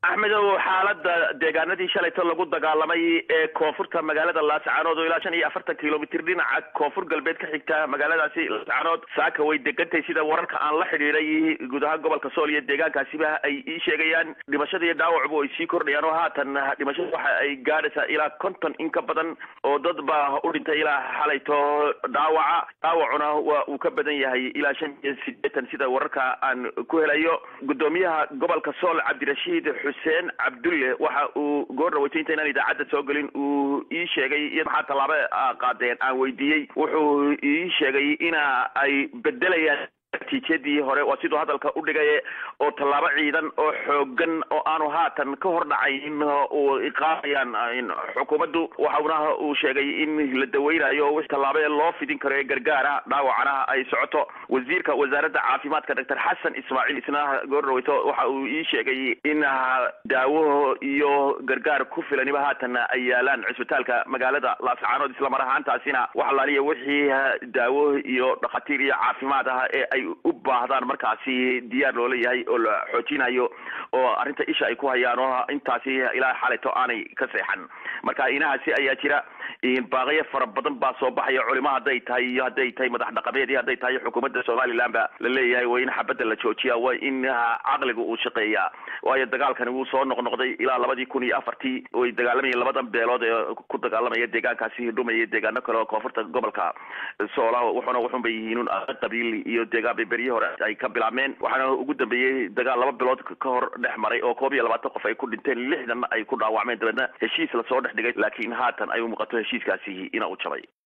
axmedow xaalada deegaanadii shalayto lagu dagaalamay ee koonfurta magaalada laascaanood oo ilaa shan iyo afartan kilomitr dhinaca koonfur galbeed ka xigta magaaladaasi laascaanood saaka way degantahay sida wararka aan la xidhiiday guud ahaan gobolka sool iyo deegaankaasiba ay ii sheegayaan dhimashada iyo dhaawacbu ay sii kordhayaan oo haatan dhimashada waxa ay gaadhaysaa ilaa konton in ka badan oo dad baa u dhintay ilaa xalayto dhaawaca dhaawacuna waa uu ka badan yahay ilaa shan iyo sideetan sida wararka aan ku helayo gudoomiyaha gobolka sool cabdirashiid xuseen cabdulle waxa uu goor dhaweytay inta inaan idaacadda soo gelin uu ii sheegay iyo maxaa tallaabo qaadeen aan weydiiyey wuxuu ii sheegay ina ay bedelayaan natiijadii hore waa siduu hadalka u dhigay oo tallaabo ciidan oo xoogan oo aanu haatan ka hor dhacayn uu iqaamayaan xukuumaddu waxauna uu sheegay in la daweynayo wix tallaabo loo fidin karo ee gargaara dhaawacana ay socoto wasiirka wasaaradda caafimaadka doctor xasan ismaaciil isna goor dhaweyto waxa uu ii sheegay in daawo iyo gargaar ku filaniba haatan ay yaalaan cisbitaalka magaalada laascaanood islamar ahaantaasina wax alaaliya wixii daawo iyo dhakhaatiir iyo caafimaad ah ee ay u baahdaan markaasi diyaar loola yahay oo la xoojinayo oo arrinta isha ay ku hayaan oo intaasi ilaa xalayto aanay ka seexan marka inahaasi ayaa jira baaqyo fara badan baa soo baxaya culimo hadday tahay iyo hadday tahay madax dhaqameed iyo hadday tahay xukuumadda somaliland ba la leeyahay waa in xabadda la joojiya waa in caqliga uu shaqeeyaa waayo dagaalkani wuu soo noqnoqday ilaa labadii kun iyo afartii way dagaalamayeen labadan beelood ee ku dagaalamaya deegaankaasi dhumaya deegaano kale oo koonfurta gobolka soola wuxuna wuxunbay yihiin qabiil iyo deegaan bay beryihii hore ay ka bilaabmeen waxaana ugu dambeeyey dagaal laba bilood ka hor dhex maray oo koob iyo labaatan qof ay ku dhinteen lixdan ay ku dhaawacmeen dabeedna heshiis lasoo dhex dhigay laakiin haatan ay u muuqato heshiiskaasi ina u jabay